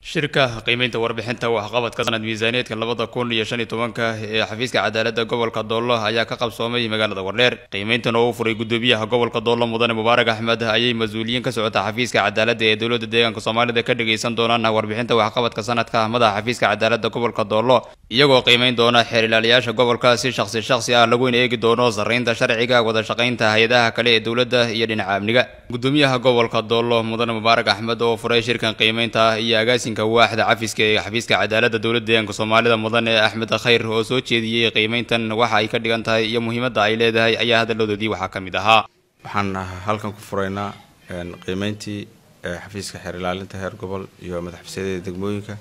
shirka qiimeynta warbixinta waxqabadka sanad miisaaneedka labada kun iyo shan iyo tobanka ee xafiiska cadaalada gobolka doolo ayaa ka qabsoomay magaalada wardheer qiimeyntan oo u furay gudoomiyaha gobolka doolo mudane mubaarak axmed ayay mas-uuliyiin ka socota xafiiska cadaalada ee dowlada deegaanka soomaalida ka dhageysan doonaan warbixinta waxqabadka sanadka madaxa xafiiska cadaalada gobolka doolo iyagoo qiimeyn doona xeer ilaaliyaasha gobolka si shaqsi shaqsi ah laguna eegi doono sarreynta sharciga wada shaqaynta hay-adaha kale ee dowladda iyo dhinaca amniga gudoomiyaha gobolka doolo mudane mubaarak axmed oo furay shirkan qiimeynta iyo agaasinka waaxda cafiska ee xafiiska cadaalada dowlada deegaanka soomaalida mudane axmed khayr oo soo jeediyey qiimeyntan waxa ay ka dhigan tahay iyo muhiimadda ay leedahay ayaa hadaladoodii waxaa ka mid ahaa waxaan halkan ku furaynaa qiimeyntii xafiiska xeer ilaalinta heer gobol iyo madaxfisyadada degmooyinka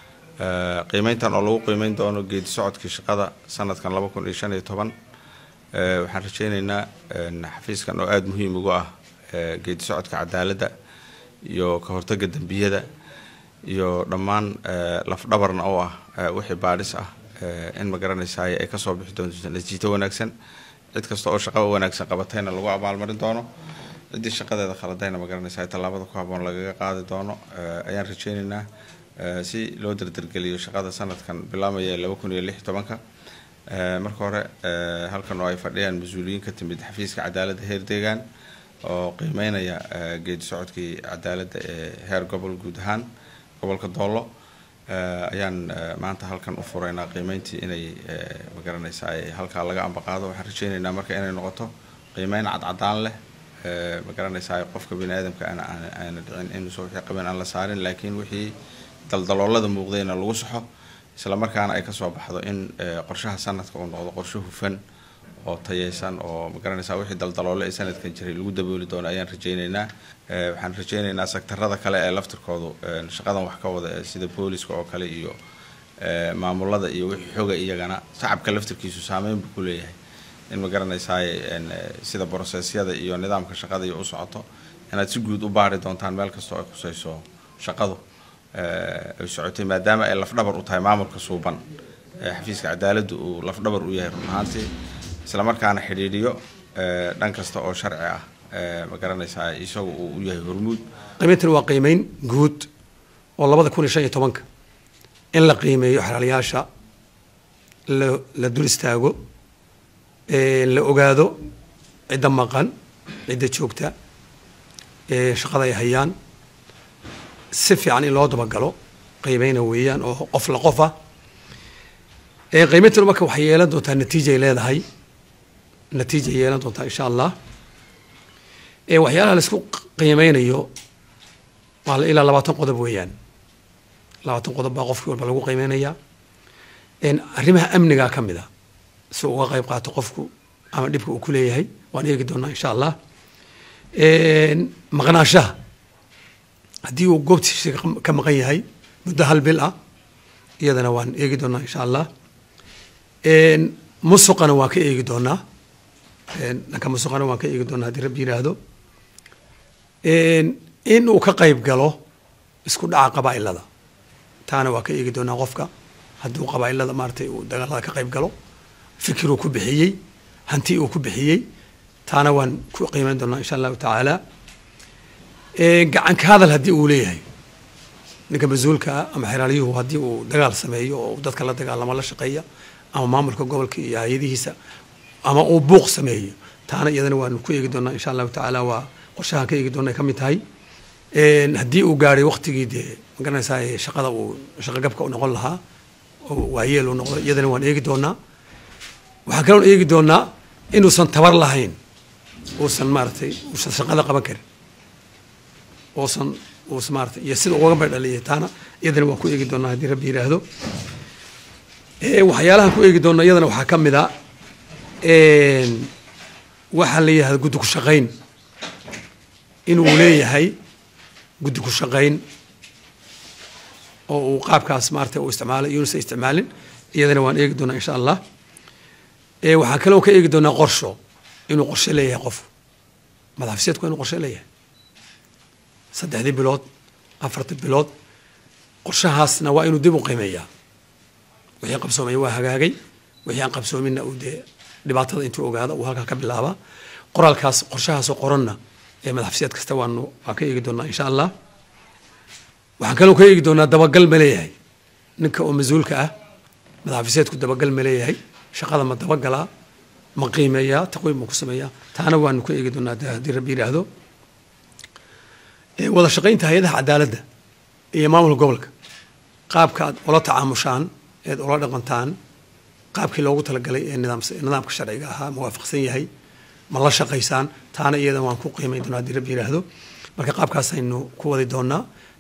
qiimeyntan oo lagu qiimeyn doono geedi socodkii shaqada sanadkan laba kun iyo shan iyo toban waxaan rajeyneynaa xafiiskan oo aada muhiim ugu ah geedi socodka cadaaladda iyo ka hortaga dembiyada iyo dhammaan lafdhabarna oo ah wixii baadhis ah in ma garanaysaay ay kasoo bixi doonto natiito wanaagsan cid kasta oo shaqo wanaagsan qabatayna lagu abaalmarin doono ciddii shaqadeeda khaladayna ma garanaysaay tallaabada ku haboon lagaga qaadi doono ayaan rajeyneynaa si loo dardargeliyo shaqada sanadkan bilaamaya laba kun iyo lix tobanka marka hore halkan oo ay fadhiyaan mas-uuliyiin ka timid xafiiska cadaaladda heer deegaan oo qiimeynaya geedi socodkii cadaaladda ee heer gobol guud ahaan gobolka doolo ayaan maanta halkan u furaynaa qiimeyntii inay magaranaysa ay halkaa laga ambaqaado waxaan rajeyneynaa marka inay noqoto qiimeyn cadcadaan leh magaranaysa qofka bini aadamka ana aana dhicin inuusa wixii qabeen aan la saarin laakiin wixii daldaloolada muuqdayna lagu saxo isla markaana ay kasoo baxdo in qorshaha sanadka uu noqdo qorshe hufan oo tayeysan oo magaranaysa wixii daldaloole ee sanadkan jiray lagu dabooli doono ayaan rajeyneynaa waxaan rajeyneynaa sektarada kale ee laftirkoodu shaqadan wax ka wada sida booliska oo kale iyo maamulada iyo wixii xoga iyagana shacabka laftirkiisu saameyn buu ku leeyahay in ma garanaysaay sida brosesyada iyo nidaamka shaqada iyo u socoto inaad si guud u baari doontaan meel kastoo ay khuseyso shaqadu ay socotay maadaama ay lafdhabar u tahay maamulka suuban xafiiska cadaaladdu uu lafdhabar u yahay run ahaantii isla markaana xidhiidhiyo dhan kasta oo sharci ah ma garanaysaa isagu uu u yahay hormuud qiimeyntan waa qiimeyn guud oo labada kun iyo shan iyo tobanka in la qiimeeyo xalaalayaasha la la dul istaago la ogaado cidda maqan cidda joogta shaqada ay hayaan si fiican in loo dabagalo qiimeyna weeyaan oo qof la qof ah qiimeyntan marka waxay yeelan doontaa natiijay leedahay natiijay yeelan doontaa insha allah waxyaalaha la isku qiimeynayo waa ilaa labaatan qodob weeyaan labaatan qodob baa qofkii walba lagu qiimeynayaa arrimaha amniga ka mid a si uga qayb qaato qofku ama dhibka uu ku leeyahay waan eegi doonaa insha allah maqnaanshaha haddii uu goobtiisa ka maqan yahay muddo hal bil ah iyadana waan eegi doonaa insha allah musuqana waan ka eegi doonaa dhanka musuqana waan ka eegi doonaa haddii rabbi yiraahdo in uu ka qayb galo isku dhaca qabaa'ilada taana waa ka eegi doonaa qofka haddii uu qabaa'ilada maaratay uu dagaalada ka qayb galo fikir uu ku bixiyey hanti uu ku bixiyey taana waan ku qiimeyn doonaa insha allahu tacaala gacan ka hadal haddii uu leeyahay ninka mas-uulkaa ama xeraalyuhu haddii uu dagaal sameeyo oo dadka la dagaalamo la shaqeeya ama maamulka gobolka iyo hay-adihiisa ama uu buuq sameeyo taana iyadana waan ku eegi doonaa insha allahu tacaala waa qorshahaan ka eegi doona ay ka mid tahay haddii uu gaadhay waktigii dee magaranaysaa shaqada uu shaqogabka u noqon lahaa oo waayeel uu noqdo iyadana waan eegi doonaa waxaan kaloon eegi doonaa inuusan tabar lahayn uusan maaratay uusan shaqada qaban karin uusan uusan maaratay iyo sida ugaga baydhaliyay taana iyadana waan ku eegi doonaa haddii rabbi yiraahdo waxyaalahan ku eegi doona iyadana waxaa ka mid a waxaa la yihahda guddi ku shaqayn inuu leeyahay guddi ku shaqayn oo uu qaabkaas maarata uu isticmaalay iyonuusan isticmaalin iyadana waan eegi doonaa insha allah waxaa kaloo ka eegi doonaa qorsho inuu qorshe leeyahay qof madaxafiseedku inuu qorshe leeyahay saddexdii bilood afartii bilood qorshahaasna waa inuu dib u qiimeeyaa wixii qabsoomaya waa hagaagay wixii aan qabsoominna uu dee dhibaatada intuu ogaado uu halkaa ka bilaabaa qoraalkaas qorshahaasoo qoranna ee madaxafiseed kasta waanu waan ka eegi doonaa insha allah waxaan kaloo ka eegi doonaa dabagal ma leeyahay ninka oo mas-uulka ah madaxafiseedku dabagal ma leeyahay shaqada ma dabagalaa ma qiimeeyaa taqwiim ma ku sameeyaa taana waanu ka eegi doonaa haddii rabbi yidhaahdo wada shaqaynta hay-adaha cadaaladda iyo maamulka gobolka qaabka aad ula tacaamushaan eed ula dhaqantaan qaabkii loogu talagalay ee nidaamka sharciga ahaa ma waafaqsan yahay ma la shaqaysaan taana iyada waan ku qiimayn doonaa haddii rabbi yidhaahdo marka qaabkaasaynu ku wadi doonaa